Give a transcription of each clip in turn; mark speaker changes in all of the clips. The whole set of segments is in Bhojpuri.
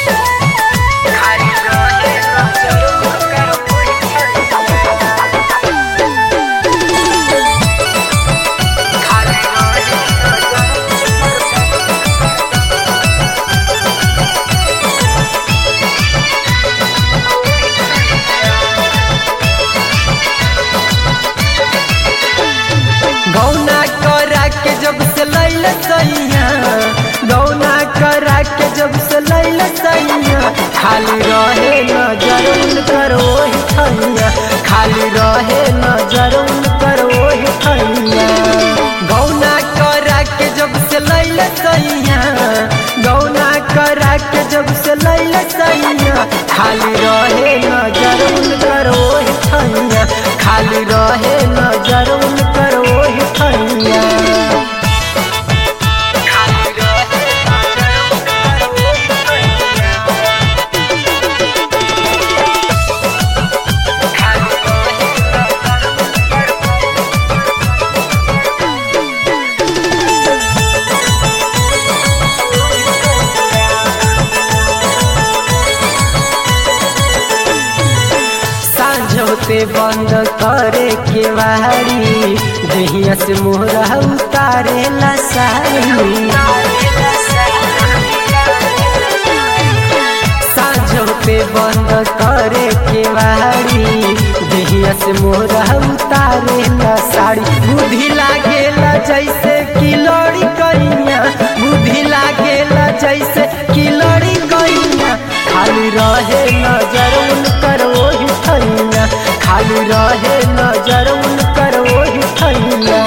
Speaker 1: खाली रहे नजर ओकर खाली रहे
Speaker 2: गौना करा के जब से लैल सैया गौना करा के जब से लैल सैया खाली रहे नजर उनकर ओही ठैया खाली रहे नजर उनकर ओही ठैया गौना करा के जब से लैल सैया गौना करा के जब से लैल सैया खाली रहे नजर उनकर ओही ठैया खाली रहे नजर उनकर ओही ठैया
Speaker 1: खाली रहे नजर ओकर खाली रहे
Speaker 2: सांझ होते बंद करे के वारी दहिया से मोहरा उतारे ला सारी सांझ होते बंद करे के वारी दहिया से मोहरा उतारे ला साड़ी बुद्धि लागेला जैसे कि लड़ी कैया बुद्धि लागेला जैसे कि लड़ी कैया खाली रहे नजर उनकर ओही ठैया खाली रहे नजर उनकर ओही ठैया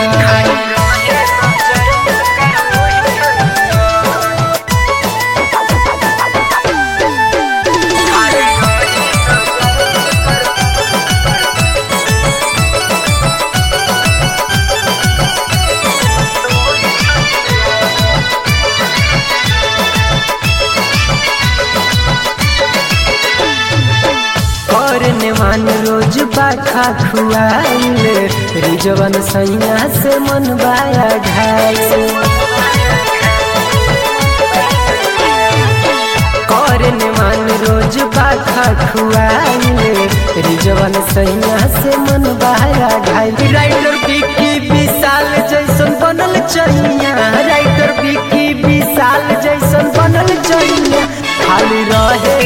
Speaker 2: करने मान रोज बाखा खुआइल रिजवन सैया से मन बाया घायल करने मान रोज बाखा खुआइल रिजवन सैया से मन बाया घायल राइटर बिकी विशाल जैसन बनल चैया राइटर बिकी विशाल जैसन बनल चैया खाली रहे